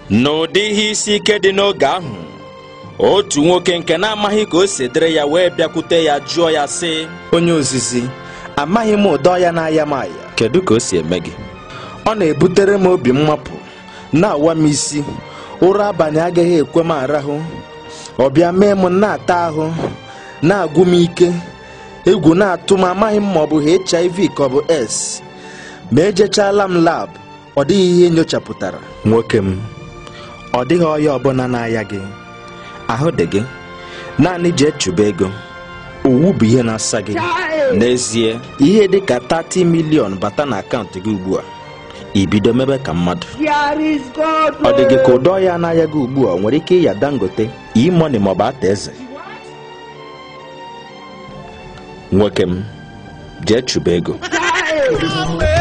n'ụdị ihe isi ike dị n'oge ahụ otu nwoke nke na-amaghị ka o si dịrị ya wee bịakwute ya jụọ ya sị onye ozizi amaghị m ụdọ ya na-aya m aya kedu ka o si eme gị ọ na-ebutere m obi mmapụ na-awa m isi ụra abalị agaghị ekwe m arahụ ọbịa mee m na-ata ahụ na-agwụ m ike egwu na-atụ m amaghị m ma ọ bụ hiv ka ọ bụ s ma ejechala m lab ọ dịghị ihe nyochapụtara nwoke m ọ dịghị ọya ọbụla na-aya gị ahụ dị gị naanị jee chụba ego owu bụ ihe na-asa gị n'ezie ihe dị ka 30 milion bata na akaụntụ gị ugbu a ibido mebe ka mmadụ ọ dị gị ka ụdọ ya n'ahịa gị ugbu a ọ nwere ike ịya dangote imoni maọbụ ata eze nwoke m jee chụba ego Hey!